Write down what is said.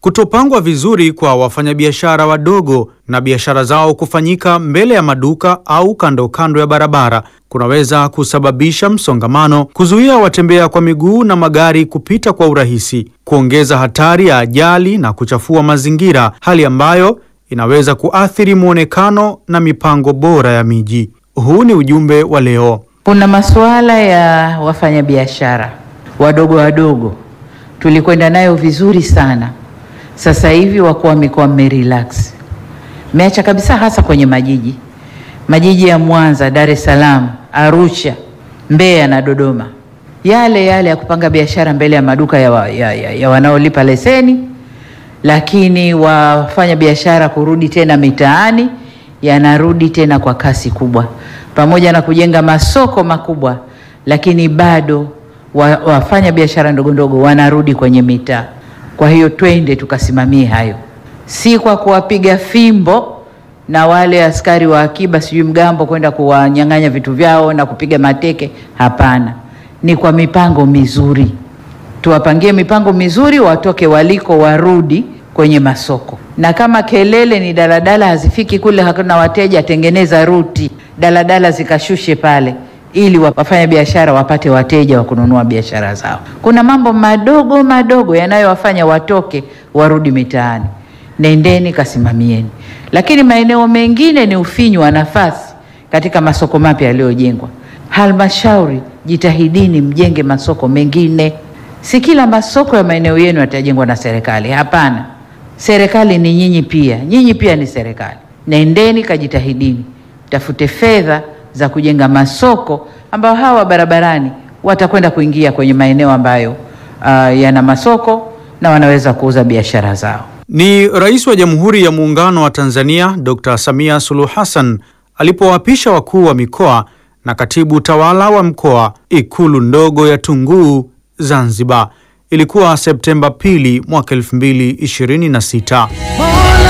Kutopangwa vizuri kwa wafanyabiashara wadogo na biashara zao kufanyika mbele ya maduka au kando kando ya barabara kunaweza kusababisha msongamano, kuzuia watembea kwa miguu na magari kupita kwa urahisi, kuongeza hatari ya ajali na kuchafua mazingira, hali ambayo inaweza kuathiri muonekano na mipango bora ya miji. Huu ni ujumbe wa leo. Kuna masuala ya wafanyabiashara wadogo wadogo, tulikwenda nayo vizuri sana. Sasa hivi wakuu wa mikoa mmerelax, mmeacha kabisa, hasa kwenye majiji majiji ya Mwanza, Dar es Salaam, Arusha, Mbeya na Dodoma, yale yale ya kupanga biashara mbele ya maduka ya, wa, ya, ya, ya wanaolipa leseni, lakini wafanya biashara kurudi tena mitaani yanarudi tena kwa kasi kubwa, pamoja na kujenga masoko makubwa, lakini bado wa, wafanya biashara ndogo ndogo wanarudi kwenye mitaa. Kwa hiyo twende tukasimamie hayo, si kwa kuwapiga fimbo na wale askari wa akiba sijui mgambo kwenda kuwanyang'anya vitu vyao na kupiga mateke. Hapana, ni kwa mipango mizuri. Tuwapangie mipango mizuri, watoke waliko, warudi kwenye masoko. Na kama kelele ni daladala hazifiki kule, hakuna wateja, tengeneza ruti, daladala zikashushe pale, ili wafanya biashara wapate wateja wa kununua biashara zao. Kuna mambo madogo madogo yanayowafanya watoke warudi mitaani. Nendeni kasimamieni lakini maeneo mengine ni ufinyu wa nafasi katika masoko mapya yaliyojengwa. Halmashauri, jitahidini mjenge masoko mengine. Si kila masoko ya maeneo yenu yatajengwa na serikali. Hapana, serikali ni nyinyi pia, nyinyi pia ni serikali. Nendeni kajitahidini, tafute fedha za kujenga masoko ambayo hawa barabarani watakwenda kuingia kwenye maeneo ambayo uh, yana masoko na wanaweza kuuza biashara zao. Ni Rais wa Jamhuri ya Muungano wa Tanzania Dr. Samia Suluhu Hassan alipowapisha wakuu wa mikoa na katibu tawala wa mkoa Ikulu ndogo ya Tunguu Zanzibar. Ilikuwa Septemba pili mwaka 2026.